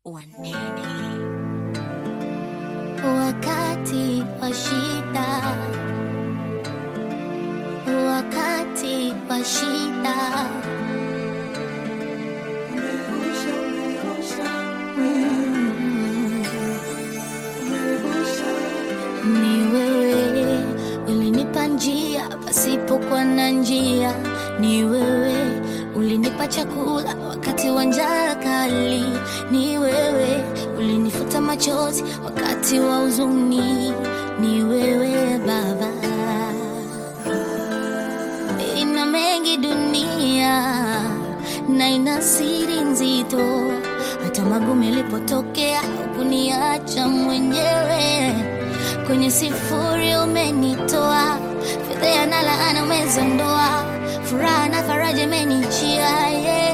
wanene. Wakati wa shida, wakati wa shida, ni wewe ulinipa njia pasipokuwa na njia, ni wewe ulinipa chakula wakati wa njaa kali, ni wewe ulinifuta machozi wakati wa huzuni, ni wewe Baba. Ina mengi dunia na ina siri nzito, hata magumu yalipotokea hukuniacha mwenyewe. Kwenye sifuri umenitoa, fedheha na laana umezondoa, furaha na faraja imenijia yeah.